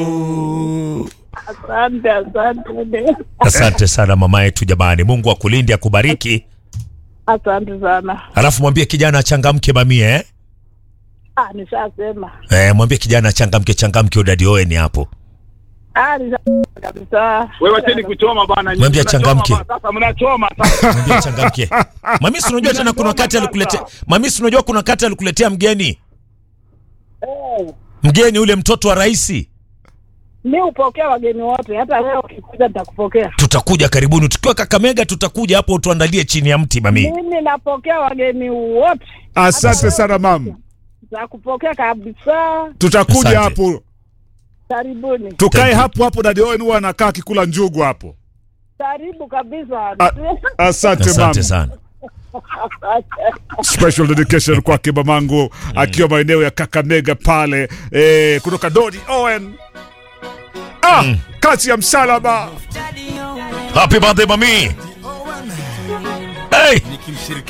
Asante, asante. Asante sana mama yetu jamani, Mungu akulinde akubariki. Asante sana. Alafu mwambie kijana achangamke mamie eh? Ah, nishasema. Eh, mwambie kijana achangamke changamke udadi Owen hapo. Ah, nishasema kabisa. Wewe wacheni kuchoma bana. Mwambie Mnachoma achangamke. bana, Sasa mnachoma sasa. Mwambie achangamke. Mami si unajua tena kuna wakati alikuletea Mami si unajua kuna wakati alikuletea mgeni. Eh, Mgeni ule mtoto wa rais. mi hupokea wageni wote, hata leo ukikuja nitakupokea. Tutakuja karibuni tukiwa Kakamega, tutakuja hapo tuandalie chini ya mti mami. Mimi napokea wageni wote, Asante sana mam, nitakupokea kabisa. tutakuja Asante. hapo, Karibuni, tukae Thank you. hapo hapo. Dadi Owen huwa anakaa akikula njugu hapo. karibu kabisa. A- Asante mam. Asante sana. Special dedication kwake mamangu akiwa maeneo ya Kakamega pale eh, kutoka Dodi Owen. Ah, kazi ya msalaba Happy birthday mami. Hey!